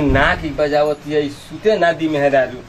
नाक ही बजावत है सुते ना दी मेहरारू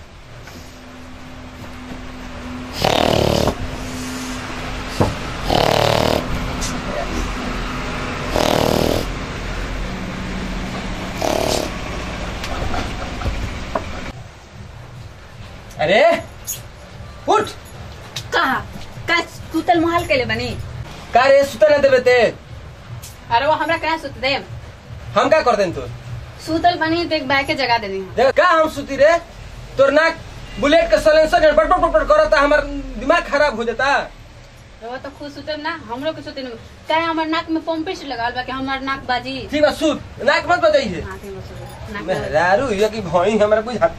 अरे उठ कहा का सुतल मोहाल कैले बनी का रे सुते ना देवे ते अरे वो हमरा कहा सुत दे हम का कर देन तू सुतल बनी तो एक बैग के जगह दे दी देख का हम सुती रे तोर नाक बुलेट के सलेंसर बट बट बट करता हमार दिमाग खराब हो जाता वो तो खुद सुतल ना हमरो के सुते नहीं चाहे हमार नाक में पंपिश लगाल बा कि हमार नाक बाजी ठीक बा सुत नाक मत बजाइए हाँ, ठीक बा, सुत। नाक में- मेहरारू ये कि भई हमरा बुझाते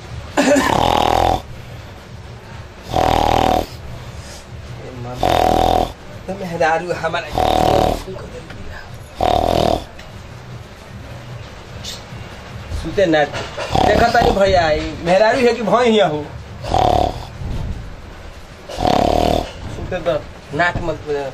तो मेहरारू हमारा सुते ना देखा तानी भैया ई मेहरारू है कि भई हिया हो सुते तो नाक मत बजा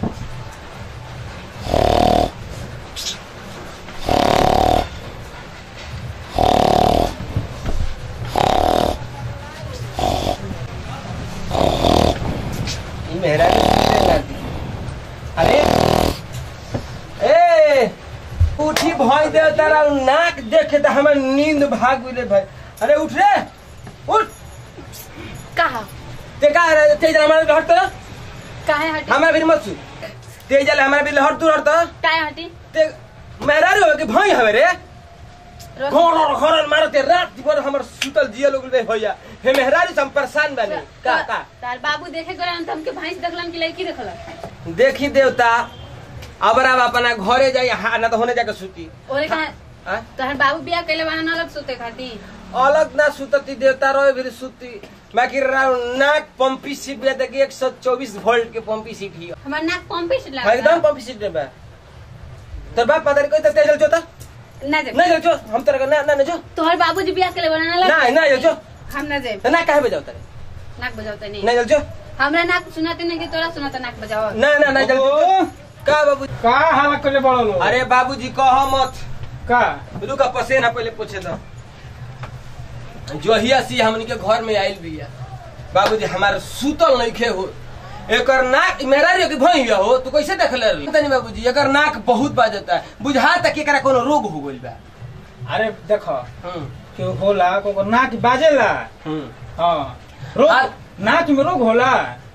ई मेहरारू सुते ना दी अरे ए उठी भई दे तारा नाक देखे तो हमर नींद भाग गेले भाई अरे उठ रे उठ कहा ते का रे तेज हमारे घर तो काहे हटी हमारे भी मत सु तेज जले हमारे भी लहर तू तो काहे हटी ते मेहरारू हो कि भई हवे रे रो- घोर घोर मारते रात भर हमर सुतल जिया लोग रे भैया हे मेहरारू से हम परेशान बानी का का तार बाबू देखे गए तो हमके भैंस देखलन कि लड़की देखलन देखी देवता अब अब अपना घरे जाई हा ना तो होने जाके सुती ओरे कहा हाँ? तोहर बाबू बियाह कैले बाना ना अलग सुते खाती अलग ना सुतती देवता रहे फिर सुती बाकी राव नाक पंपी सीट बे देखी एक सौ चौबीस वोल्ट के पंपी सीट ही हमार नाक पंपिश हाँ, लगा एकदम पंपी सीट बे तोर बाप पता नहीं कोई तो तेजल जो था ना दे नहीं जो हम तेरे ना ना ना जो तोहर बाबूजी बियाह कैले बाना ना ना ना जो हम ना दे ना काहे बजाओ तेरे नाक बजावते नहीं नहीं जो हमरा नाक सुनाते नहीं कि तोरा सुनाता नाक बजाओ ना ना ना जल्दी ओ, का बाबू का हाला करे बड़ा लोग अरे बाबूजी कहो मत का रुका पसेना पहले पूछे तो जोहिया सी हमन के घर में आइल बिया बाबूजी हमार सुतल नहीं खे हो एकर नाक मेरा रे के भइया हो तू कैसे देख ले तनी बाबूजी एकर नाक बहुत बाजता है बुझा तक एकरा कोनो रोग हो गइल बा अरे देखो हम्म कि होला को नाक बाजेला हम्म हाँ रोग आ- नाक में रोग होला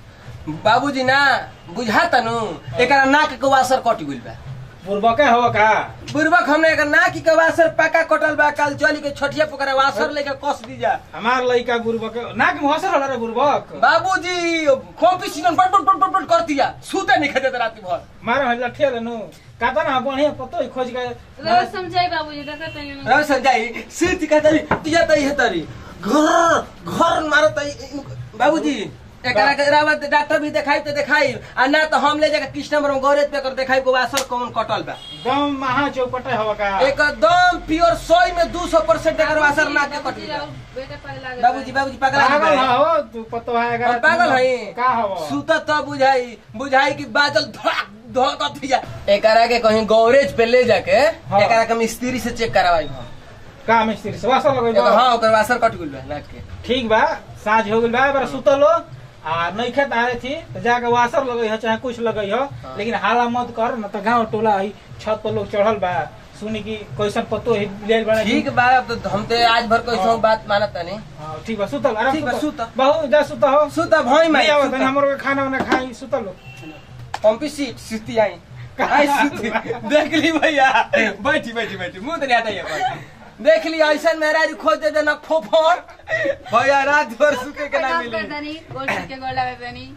बाबूजी ना बुझा तनु एकरा नाक के वासर कट गइल बा बुरबके हो का बुरबक हमने एकर नाक के वासर पक्का कटल बा कल चली के छठिया पोकरा वासर लेके कस दी जा हमार लड़का बुरबके नाक में हसर होला रे बुरबक बाबूजी कॉम्पिटिशन बट बट बट बट कर दिया सूते नहीं खेते रात भर मारे हल्ला ठेल नु काता ना बढ़िया पतो ही खोज के रोज समझाई बाबूजी देखत नहीं रवि संजय सूत का तरी तुझा तई है तरी घर घर मारो तई बाबूजी एकरा के रावा डॉक्टर भी देखाई तो देखाई आ ना तो हम ले जाके कृष्ण बरम गोरेज पे कर देखाई को वासर कौन कटल बा दम महा चौपटे हो का एकदम प्योर सोई में 200 परसेंट एकर वासर ना के कटल बा बेटा पहले लगे बाबूजी बाबूजी पागल पागल है हो तू पतो है हम पागल हई का हो सुत तब बुझाई बुझाई कि बादल धड़क धड़कत हिया एकरा के कहीं गौरेज पे ले जाके हाँ। एकरा के मिस्त्री से चेक करवाई हम का मिस्त्री से वासर लगई एकर- हाँ ओकर वासर कट गेल बा नाक के ठीक बा साँझ हो गइल बा बार सुतलो आ नहीं खेत आ रही थी तो जाके वासर लगई हो चाहे कुछ लगई हो लेकिन हाला मत कर न तो गांव टोला ही छत पर लोग चढ़ल बा सुनी की कैसन पतो ही ले बड़ा ठीक बा अब तो हम तो आज भर कोई हाँ। बात मानत नहीं हाँ, ठीक बा सुतल आराम ठीक बा, सुतल। बहु जा सुत हो सुत भई नहीं आवत माई है, हमरो के खाना वाना खाई सुतल हो पंपी सीट सुती आई आई सुती देख ली भैया बैठी बैठी बैठी मुंह तो नहीं हटाइए पर देख ली ऐसा मेरा खोज दे देना फोफर भैया रात भर सुते के ना प्रणाम मिली कर दनी गोल के गोल लगे दनी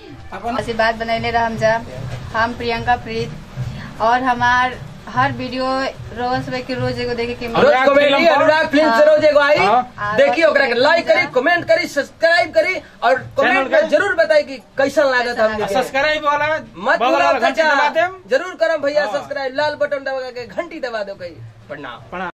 अपन आशीर्वाद बनैले रहम जा हम प्रियंका प्रीत और हमार हर वीडियो रोज सुबह के रोज एगो देखे के रोज मिले अनुराग कॉमेडी फिल्म पर- अनुराग फिल्म से रोज एगो आई हाँ। देखिए ओकरा के लाइक करी कमेंट करी सब्सक्राइब करी और कमेंट चैनल में के- जरूर बताई कि कैसन लागत कैसन हमके सब्सक्राइब वाला मत बगल भूलो वाला घंटी चाचा दबा देम जरूर करम भैया हाँ। सब्सक्राइब लाल बटन दबा के घंटी दबा दो कहीं प्रणाम प्रणाम